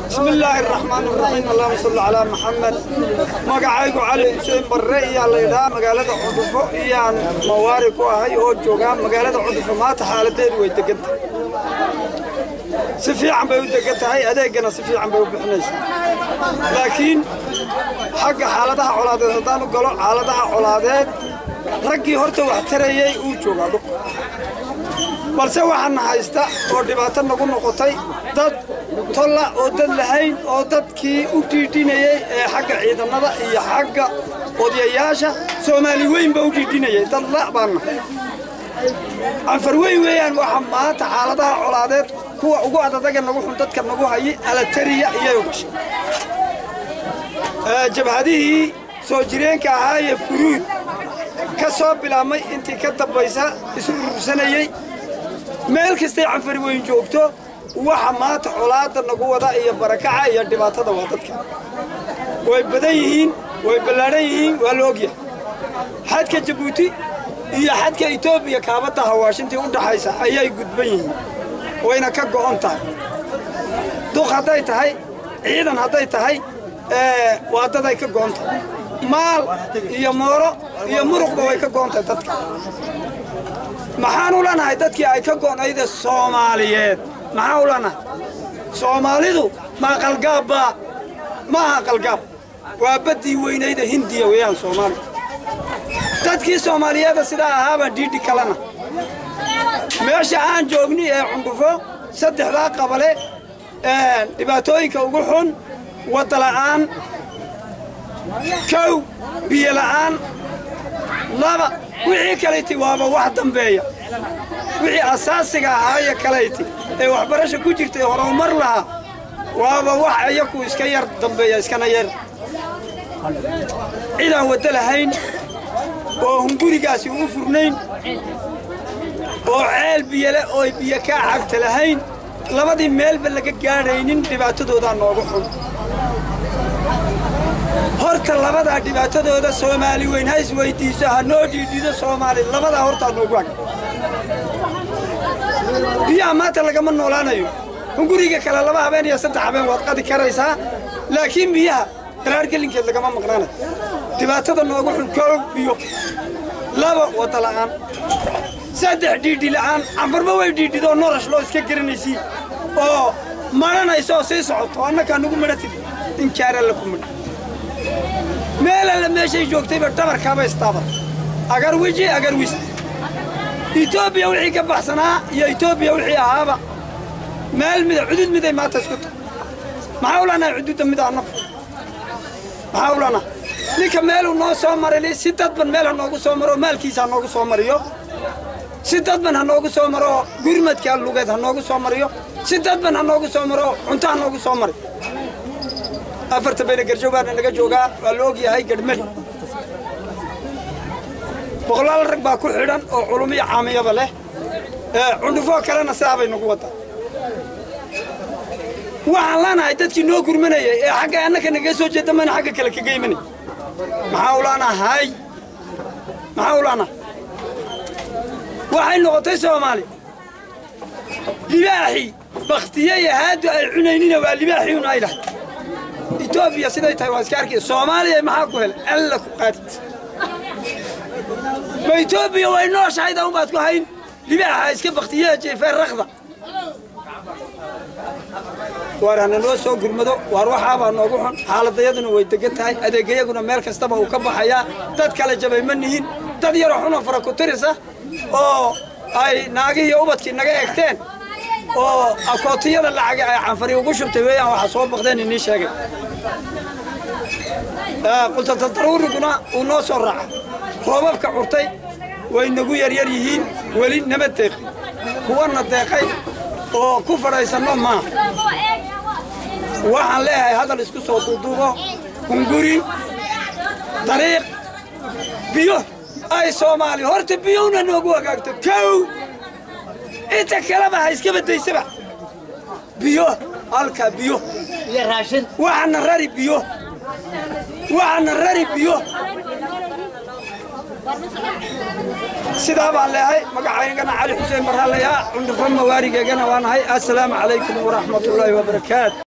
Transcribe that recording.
بسم الله الرحمن الرحيم اللهم صل على محمد magacaygu cali xuseen barre iyaa la yidhahaa magaalada cudufo iyaan mawaari ku ahay oo joogaa magaalada cudufo maanta xaaladeedu way degan tahay si fiican bay u degan tahay adeegana si fiican bay u bixinaysaa laakiin xagga xaaladaha colaadeed haddaan u galo xaaladaha colaadeed raggii horta wax tarayey uu joogaa dhulka balse waxaana haysta oo dhibaato nagu noqotay dad tolla oo dad lahayn oo dadkii u dhiidhinayey ee xagga ciidamada iyo xagga odayayaasha soomaali weynba u dhiidhinayay dad la' baanna canfar weyn weeyaan waxa maanta xaaladaha colaadeed kuwa ugu adadaga nagu xun dadka nagu hayi alatariya iyay u gashay jabhadihii soo jireenka ahaa ee furuud ka soo bilaabmay intii ka dambaysa isu urursanayey meel kastay canfari weyn joogto waxa maanta colaadda nagu wada iyo barakaca iyo dhibaatada waa dadka way badan yihiin way ballaadhan yihiin waa la ogyahay xadka jabuuti iyo xadka etoobiya kaabadda hawaashintii u dhaxaysa ayay gudban yihiin wayna ka go'on tahay duq hadday tahay ciidan hadday tahay waa daday ka go'on tahay maal iyo mooro iyo muruqba way ka go'on tahay dadka maxaan u lanahay dadkii ay ka go'nayde soomaaliyeed maxaan u lanahay soomaalidu ma aqalgaabba ma aha aqalgaab waa baddii weynayda hindiya weeyaan soomaaliya dadkii soomaaliyeeda sidaa ahaabaa dhiidhi kalena meesha aan joogni ee cundhufo saddexdaa qabale dhibaatooyinka ugu xun wadda la'aan kow biyo la'aan laba wixii kalayti waaba wax dambeeya wixii asaasiga ahaaye kalayti ee waxbarasha ku jirtay horumar lahaa waaba wax iyaku iska yar dambeeya iskana yar cidaan waddo lahayn oo hungurigaasi u furnayn oo ceel biyole oo biyo kaa cagta lahayn labadii meelba laga gaadhaynin dhibaatadoodaa noogu xun horta labadaa dhibaatadooda soomaali weyn ha isweyddiiso ha noo dhiidhido soomaali labadaa hortaa noogu hag biyaha maanta lagama noolaanayo hunguriga kale laba habeen iyo saddex habeen waad qadi karaysaa laakiin biyaha qaraar gelinkeed lagama maqnaanayo dhibaatada noogu xun koow biyo laba wadda la'aan saddex dhiidhi la'aan canfarba way dhiidhidoo norash loo iska garanaysiin oo madhanaysa oo sii socoto annakaa nugu madhatid inkaara la ku madha meel alle meeshay joogtayba dhabarkaaba istaaba agar weji agar wis etoobiya wixii ka baxsanaa iyo etoobiya wixii ahaaba meel mida cudud miday maanta isku tahay maxaa u lanahay cududda mid annagu maxaa u lanahay ninka meeluu noo soo maray si dadban meel ha noogu soo maro maalkiisa ha noogu soo mariyo si dadban ha noogu soo maro gurmadka lugeed ha noogu soo mariyo si dadban ha noogu soo maro cunto ha noogu soo mari afarta bayna garjow baana naga joogaa waa la ogyahay gadhmel boqolaal rag baa ku xidhan oo culumiyo caamiyaba leh cundhufoo kalena sidaa bay nagu waddaa waxaan lanahay dadkii noo gurmanayay ee xagga annaka naga soo jeeda mana xagga kale kaga imanay maxaa u lanahay maxaa u lanahay waxay noqotay soomaali libaaxii bakhtiye iyo haadu ay cunaynina waa libaaxii un ay dhahay etoobiya siday tahay waa iska arkay soomaaliya maxaa ku helay alla ku qaadid ma etoobiya way nooshahayda unbaad ku hayn libaaxa iska bakhtiyaha jeefee rakda waar hana noo soo gurmado waar waxaabaa noogu xun xaaladayaduna way degan tahay adeegayaguna meel kastaba uu ka baxayaa dad kale jabay ma nihin dad yaroo xunoo fara ku tirisa oo ay naagihii ubadkii naga egteen oo akootiyada lacaga ay canfari ugu shubtay weeyaan waxaa soo baqdeen inii sheegay qultatadaruuriguna uu noo soo raaca roobabka curtay way nagu yaryar yihiin weli nama deeqin kuwana deeqay oo ku fadhaysanno maaha waxaan leeyahay hadal isku soo duuduubo hunguri dariiq biyo ay soomaali horta biyowna noogu hagaagto kow inta kaleba ha iska badaysaba biyo halkaa biyo waxaana rari biyo waxaana rari biyo sidaa baan leehay magacaygana cali xuseen barhaalayaa cundhufo mawaarigeegana waa nahay assalaamu calaykum waraxmatullaahi wabarakaatu